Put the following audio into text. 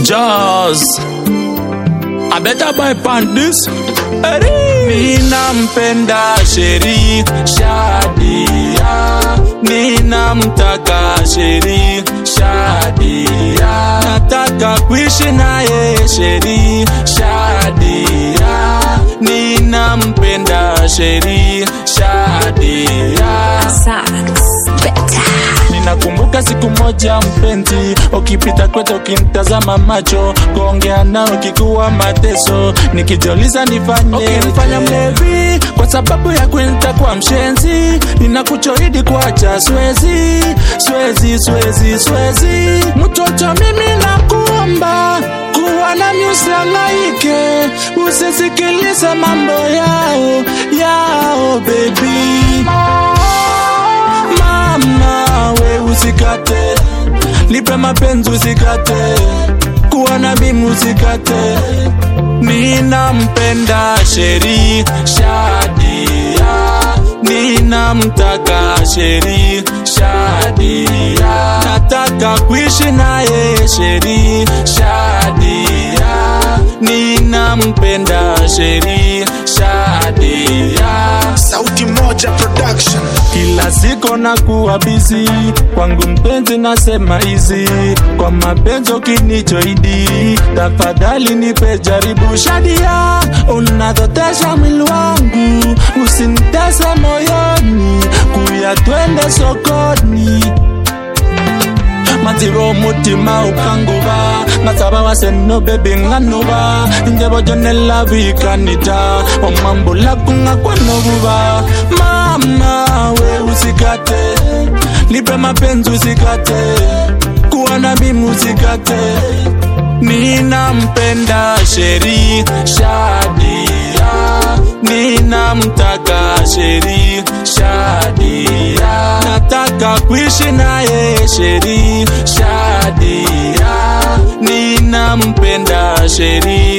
Jaws. I better buy panties. Ninampenda Sheri Shadia, ninamtaka Sheri Shadia, nataka kuishi naye Sheri Shadia, ninampenda Sheri Shadia. Sax better. Ninakumbuka siku moja mpenzi, ukipita kwetu ukinitazama macho, kuongea nao kikuwa mateso, nikijiuliza nifanye ukinifanya mlevi kwa sababu ya nitakuwa mshenzi, ninakuchoidi kuacha swezi swezi swezi swezi, mtoto mimi nakuomba kuwa nami usihangaike, usisikilize mambo yao yao baby mama we usikate nipe mapenzi usikate kuwa na mimi usikate ninampenda sheri shadia ninamtaka sheri shadia nataka kuishi naye sheri shadia ninampenda sheri shadia Sauti Moja Production. kila siku na kuwa bizi kwangu mpenzi nasema hizi kwa mapenzi ukinichoidi tafadhali nipe jaribu shadia unadhotesha mwili wangu usinitese moyoni kuya twende sokoni matiro umutima ukanguba ngasaba waseno bebi nganuba njebojonela bikanita omwambula kungakwanobuba mama we usikate nipe mapenzi usikate kuwa na mimi usikate ninampenda sheri shadia ninamtaka sheri shadia nataka kuishi naye sheri shadia ninampenda sheri